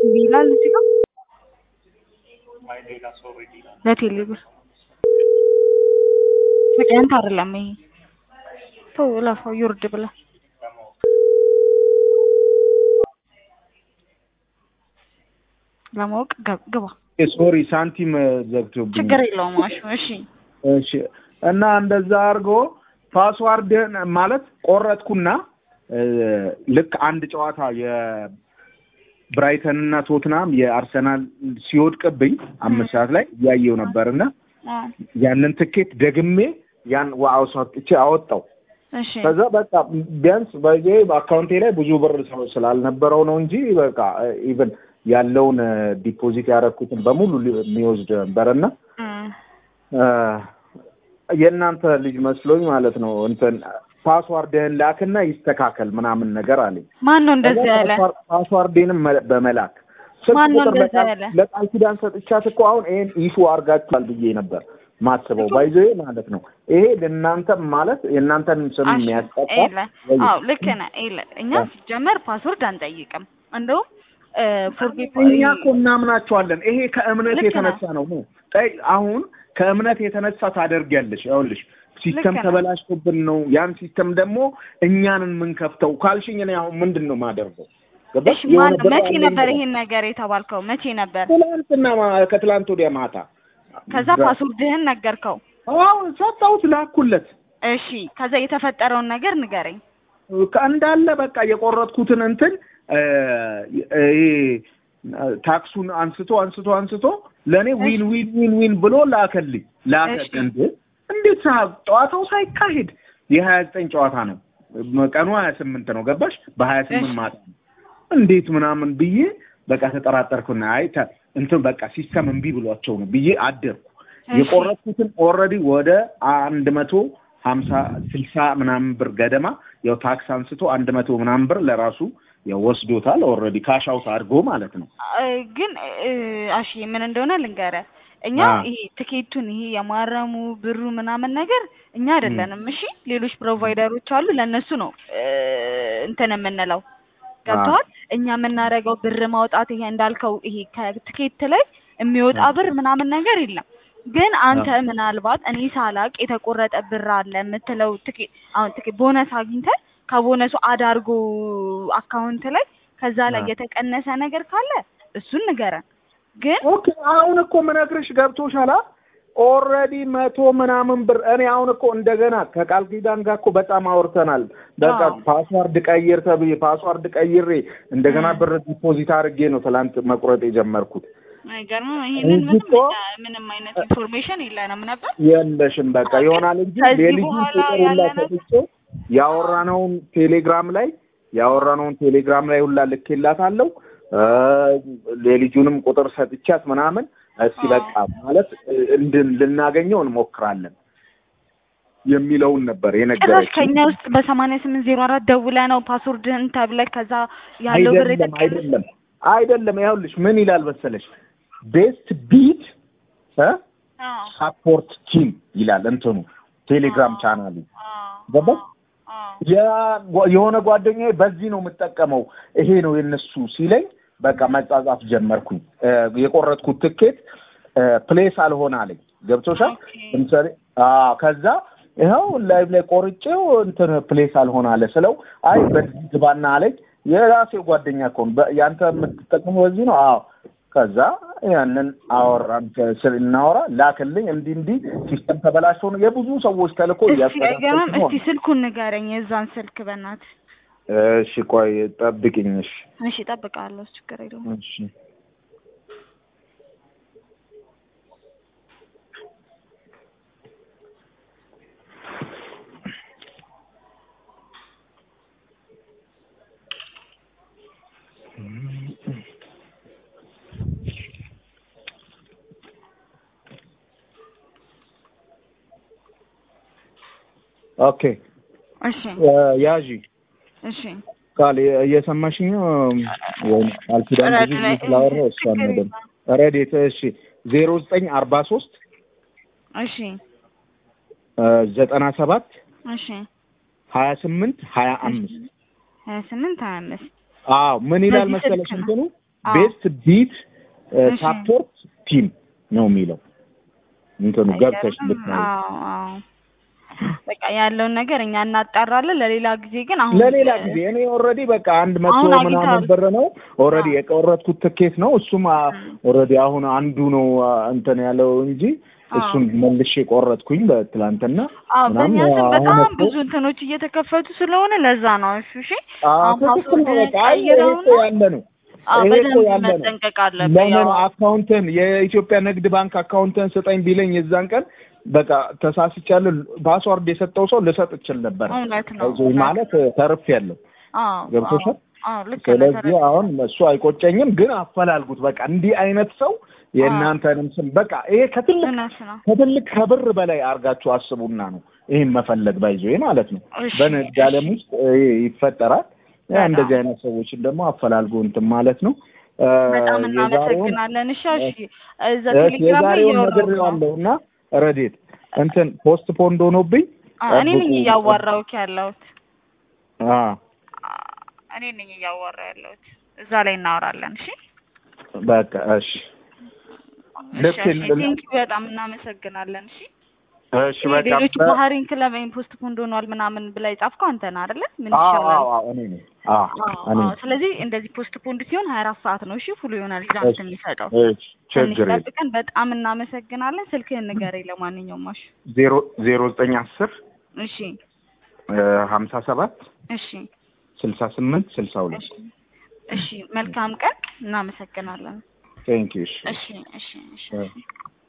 ቲቪ ይላል እዚህ ጋር ለቴሌ ብር በቀንት አይደለም ይሄ ተው ለፋው ይወርድ ብላ ለማወቅ ገብ- ግባ ሶሪ ሳንቲም ዘግቶብኝ ችግር የለውም ማሹ እሺ እሺ እና እንደዛ አድርጎ ፓስዋርድን ማለት ቆረጥኩና እ፣ ልክ አንድ ጨዋታ የብራይተን እና ቶትናም የአርሰናል ሲወድቅብኝ አምስት ሰዓት ላይ እያየው ነበርና አ፣ ያንን ትኬት ደግሜ ያን አውጥቼ አወጣው። እሺ ከዛ በቃ ቢያንስ በዚህ አካውንቴ ላይ ብዙ ብር ሰው ስላልነበረው ነው እንጂ በቃ ኢቨን ያለውን ዲፖዚት ያደረኩትን በሙሉ ሊ- የሚወስድ ነበርና እ፣ እ፣ የእናንተ ልጅ መስሎኝ ማለት ነው እንትን ፓስዋርድህን ላክና ይስተካከል ምናምን ነገር አለኝ። ማን ነው እንደዚህ ያለ ፓስዋር- ፓስዋርዴንም መ- በመላክ ስልክ ማን ነው ቁጥር እንደዛ ለቃል- ያለ? ለቃል ኪዳን ሰጥቻት እኮ አሁን ይሄን ኢሹ አድርጋችኋል ብዬ ነበር ማስበው ባይዞ ማለት ነው። ይሄ ለእናንተም ማለት የእናንተን ስም አሽ የሚያስጠቃ ኤለ አዎ ልክ ነህ ኤለ እኛ ሲጀመር ፓስወርድ አንጠይቅም እንደውም ፎርጌት እኛ እኮ እናምናቸዋለን። ይሄ ከእምነት ልክ የተነሳ ነው። ጠይ አሁን ከእምነት የተነሳ ታደርጊያለሽ። ይኸውልሽ ሲስተም ልክ ነው። ተበላሽቶብን ነው። ያን ሲስተም ደግሞ እኛንን የምንከፍተው ካልሽኝ እኔ አሁን ምንድን ነው የማደርገው? ገባሽ? እሺ ማን የሆነ ብር መቼ አለኝ ነበር ብለሽ። ይሄን ነገር የተባልከው መቼ ነበር ትላንትና ማ- ከትላንት ወዲያ ማታ ከዛ ፓስወርድህን ነገርከው አዎ ሰጠሁት፣ ላኩለት እሺ ከዛ የተፈጠረውን ነገር ንገረኝ እንዳለ በቃ የቆረጥኩትን እንትን እ፣ ይሄ ታክሱን አንስቶ አንስቶ አንስቶ ለእኔ ዊን ዊን ዊን ዊን ብሎ ላከልኝ ላከ እሺ። እንዴ እንዴት ሳ- ጨዋታው ሳይካሄድ የሀያ ዘጠኝ ጨዋታ ነው ቀኑ ሀያ ስምንት ነው ገባሽ በሀያ ስምንት እሺ። ማታ ነው እንዴት ምናምን ብዬ በቃ ተጠራጠርኩና አይ ተ- እንትን በቃ ሲስተም እምቢ ብሏቸው ነው ብዬ አደርኩ እሺ። የቆረጥኩትን ኦልሬዲ ወደ አንድ መቶ ሀምሳ ስልሳ ምናምን ብር ገደማ ያው ታክስ አንስቶ አንድ መቶ ምናምን ብር ለራሱ ያው ወስዶታል ኦልሬዲ ካሽ አውት አድርጎ ማለት ነው እ፣ ግን እ፣ አሺ ምን እንደሆነ ልንገርህ እኛ አ። ይሄ ትኬቱን ይሄ የማረሙ ብሩ ምናምን ነገር እኛ አይደለንም እሺ ሌሎች ፕሮቫይደሮች አሉ ለእነሱ ነው እ፣ እንትን የምንለው ገብተዋል እኛ የምናደርገው ብር ማውጣት ይሄ እንዳልከው ይሄ ከትኬት ላይ የሚወጣ ብር ምናምን ነገር የለም ግን አንተ ምናልባት እኔ ሳላቅ የተቆረጠ ብር አለ የምትለው ትኬት አሁን ትኬት ቦነስ አግኝተህ ከቦነሱ አዳርጎ አካውንት ላይ ከዛ ላይ አዎ። የተቀነሰ ነገር ካለ እሱን ንገረን ግን ኦኬ አሁን እኮ ምነግርሽ ገብቶሻል ኦልሬዲ መቶ ምናምን ብር እኔ አሁን እኮ እንደገና ከቃል ኪዳን ጋር እኮ በጣም አውርተናል በቃ አዎ። ፓስዋርድ ቀይር ተብዬ ፓስዋርድ ቀይሬ እንደገና እ። ብር ዲፖዚት አድርጌ ነው ትላንት መቁረጥ የጀመርኩት አይገርምም ይሄንን እንጂ ምንም እኮ- እኛ ምንም አይነት ኢንፎርሜሽን የለንም ነበር የለሽም በቃ አዎ፣ ይሆናል እንጂ ከዚህ የልጁን በኋላ ቁጥር ሁላ ያለ ነገር- ሰጥቼ ያወራነውን ቴሌግራም ላይ ያወራነውን ቴሌግራም ላይ ሁላ ልኬላታለሁ እ፣ የልጁንም ቁጥር ሰጥቻት ምናምን እስኪ አዎ። በቃ ማለት እንድን ልናገኘው እንሞክራለን የሚለውን ነበር ጭራሽ የነገረችኝ። ከኛ ውስጥ በሰማንያ ስምንት ዜሮ አራት ደውለህ ነው ፓስወርድህን ተብለህ ከዛ ያለው ብር አይደለም የተቀነሰ አይደለም አይደለም ይኸውልሽ ምን ይላል መሰለሽ ቤስት ቢት አዎ ሳፖርት ቲም ይላል እንትኑ ቴሌግራም ቻናሉ አዎ ገባሽ አዎ የ- የሆነ ጓደኛዬ በዚህ ነው የምጠቀመው ይሄ ነው የነሱ ሲለኝ በቃ መጻጻፍ ጀመርኩኝ እ፣ የቆረጥኩት ትኬት ፕሌስ አልሆነ አለኝ ገብቶሻል ኦኬ። ለምሳሌ አዎ ከዛ ይኸው ላይቭ ላይ ቆርጬው እንትን ፕሌስ አልሆነ አለ ስለው አይ በዚህ ግባና አለኝ የራሴው ጓደኛ እኮ ነው በ- ያንተ የምትጠቀመው በዚህ ነው አዎ ከዛ ያንን አወራን ስል እናወራ ላክልኝ እንዲህ እንዲህ ሲስተም ተበላሽቶ ነው የብዙ ሰዎች ተልኮ እስቲ እያስተካከልኩ ገናም ነው እስቲ ስልኩን ንገረኝ የዛን ስልክ በእናትህ እሺ ቆይ ጠብቅኝ። እሺ እሺ እጠብቅሃለሁ ችግር የለውም እሺ ኦኬ እሺ ያዢ እሺ ቃል እየሰማሽኝ ነው ወይ? አልኪዳን ብዙ ጊዜ ስላወራሁ እሷን ነው ደግሞ ረዴት እሺ ዜሮ ዘጠኝ አርባ ሶስት እሺ ዘጠና ሰባት እሺ ሀያ ስምንት ሀያ አምስት ሀያ ስምንት ሀያ አምስት አዎ ምን ይላል በዚህ መሰለሽ ስልክ ነው? እንትኑ አዎ። ቤስት ቢት እሺ። ሳፖርት ቲም ነው የሚለው እንትኑ ገብተሽ አይገርምም? ልትነው አዎ አዎ በቃ ያለውን ነገር እኛ እናጣራለን። ለሌላ ጊዜ ግን አሁን ለሌላ ጊዜ እኔ ኦልሬዲ በቃ አንድ መቶ አሁን ምናምን አግኝተሃል? ብር ነው ኦልሬዲ አዎ። የቆረጥኩት ትኬት ነው። እሱም ኦልሬዲ አሁን አንዱ ነው አ፣ እንትን ያለው እንጂ አዎ። እሱን መልሼ ቆረጥኩኝ በትላንትና አዎ ምናምን በእኛ ስም አሁን በጣም እኮ ብዙ እንትኖች እየተከፈቱ ስለሆነ ለዛ ነው። እሺ እሺ አዎ አሁን ትክክል ነው። ፓስወርድ በቃ አይ ይሄ ቀይረውና እኮ ያለ ነው አዎ ይሄ እኮ በደንብ ያለ ነው። መጠንቀቅ አለብህ። ለምን ያው አካውንትን የኢትዮጵያ ንግድ ባንክ አካውንትን ስጠኝ ቢለኝ የዛን ቀን በቃ ተሳስቻለሁ። ፓስዋርድ የሰጠው ሰው ልሰጥ እችል ነበር። እውነት ነው አይዞህ እውነት ማለት ተርፍ ያለው አዎ ገብቶሻል? አዎ አዎ ልክ ነህ። ስለዚህ ተረድቼ አሁን እሱ አይቆጨኝም፣ ግን አፈላልጉት። በቃ እንዲህ አይነት ሰው የእናንተንም ስም በቃ ይሄ ከትልቅ እውነት ነው። ከትልቅ ከብር በላይ አድርጋችሁ አስቡና ነው ይህን መፈለግ ባይዞ ማለት ነው። እሺ በንግድ ዓለም ውስጥ ይሄ ይፈጠራል። ያ በጣም። እንደዚህ አይነት ሰዎችን ደግሞ አፈላልጎ እንትን ማለት ነው። እ፣ በጣም የዛሬውን እናመሰግናለን። እሺ እሺ እዛ እሺ፣ ቴሌግራም ላይ የዛሬውን እያወራሁ ነው። ነግሬዋለሁ እና ረዴት እንትን ፖስት ፖንድ ሆኖብኝ አዎ እኔ ነኝ ጠብቁ። እያዋራሁት ያለሁት አ እኔ ነኝ እያዋራሁ ያለሁት። እዛ ላይ እናወራለን። እሺ በቃ እሺ ልክ እሺ የለም። ቴንኪው በጣም እናመሰግናለን። እሺ እሺ ይሄ በቃ ሌሎች በ- ባህሪን ክለብ ወይም ፖስት ፖንድ ሆኗል ምናምን ብላ የጻፍከው አንተ ነህ አይደለ? ምን አዎ ይሻላል? አዎ አዎ እኔ ነኝ። አዎ አዎ እኔ አዎ። ነኝ። ስለዚህ እንደዚህ ፖስት ፖንድ ሲሆን ሀያ አራት ሰዓት ነው። እሺ ፉል ይሆናል ሪዛልት የሚሰጠው። እሺ ትንሽ ችግር የለም። ጠብቀን በጣም እናመሰግናለን። ስልክህን ንገረኝ ለማንኛውም። እሺ ዜሮ ዜሮ ዘጠኝ አስር እሺ ሀምሳ ሰባት እሺ ስልሳ ስምንት ስልሳ ሁለት እሺ እሺ። መልካም ቀን። እናመሰግናለን። ቴንክ ዩ እሺ እሺ እሺ እሺ። እ።